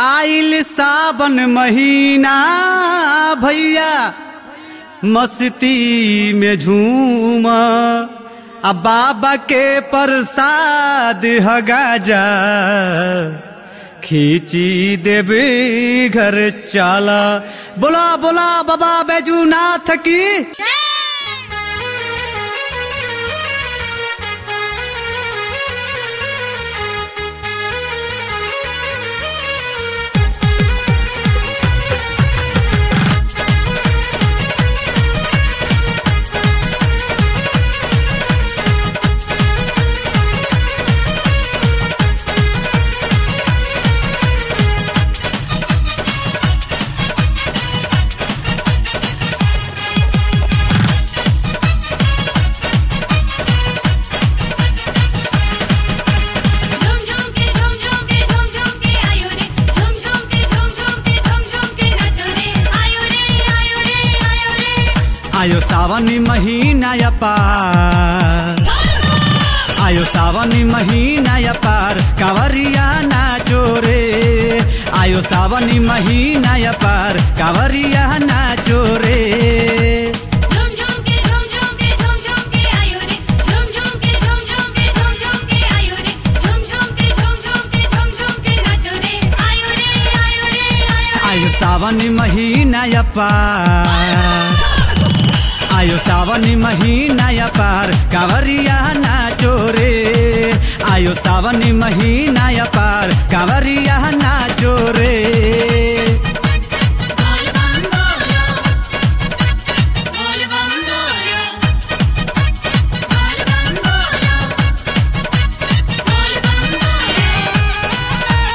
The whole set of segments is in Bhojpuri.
आइल सावन महीना भैया मस्ती में झूम आ बाबा के प्रसाद ह गाजा खींची देवे घर चाला बोला बोला बाबा बैजूनाथ की झूम झूम के झूम झूम के झूम झूम के आयो रे झूम झूम के झूम झूम के झूम झूम के नाचो रे आयो रे आयो रे आयो रे आयो सावन महीना या पार आयो सावन महीना या पार कांवरिया नाचो रे आयो सावन महीना या पार कांवरिया नाचो रे झूम झूम के झूम झूम के झूम झूम के आयो रे झूम झूम के झूम झूम के झूम झूम के आयो रे झूम झूम के झूम झूम के झूम झूम के नाचो रे आयो रे आयो रे आयो आयो सावन महीना या पार आयो सावन महीना या पार कांवरिया नाचो रे आयो सावन महीना या पार कांवरिया नाचो रे बोल बम बोलो बोल बम बोलो बोल बम बोलो बोल बम बोलो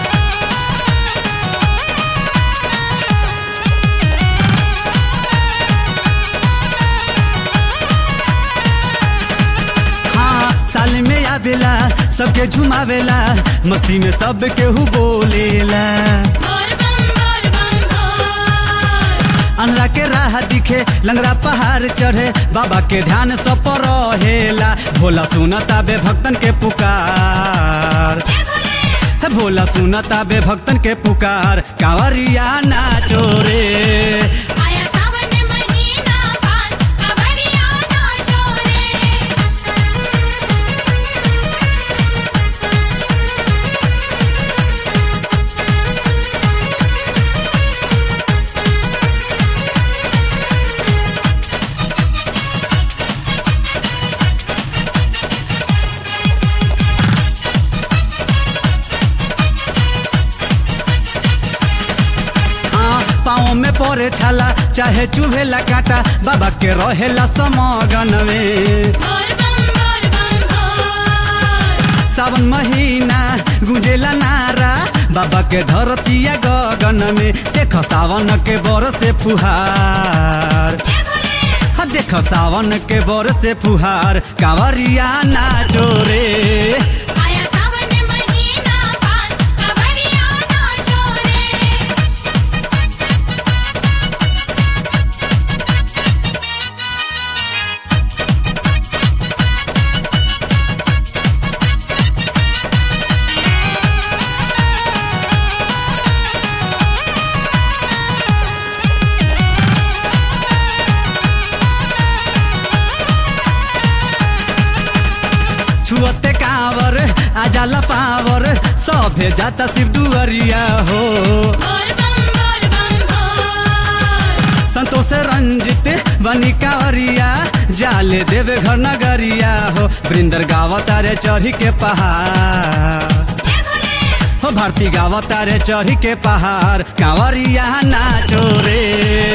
हाँ साल में आवेला सबके झुमावेला मस्ती में सब केहू बोलेला बोल बम बोल बम बोल अनरा के राह दिखे लंगरा पहाड़ चढ़े बाबा के ध्यान सब पर रहेला भोला सुनता बे भक्तन के पुकार हे भोले हे भोला सुनता बे भक्तन के पुकार कांवरिया नाचो रे आया सावन महीना पार कांवरिया नाचो रे हाँ पाँव में पड़े छाला चाहे चुभेला काटा बाबा के रहेला समगन में बोल बम बोल बम बोल सावन महीना गुंजेला नारा बाबा के धरतिया गगन में देख सावन के बर से फुहार हे भोले हाँ देख सावन के बर से फुहार कांवरिया नाचो रे आया सावन महीना पार कांवरिया नाचो रे छुअते कांवर आजाला पावर सभे जाता शिव दुअरिया हो बोल बम बोल बम बोल संतोष रंजित बनी कांवरिया जाले देवे घर नगरिया हो वृंदर गावता रे चढ़ी के पहाड़ हे भोले हो भारती गावता रे चढ़ी के पहाड़ कांवरिया नाचो रे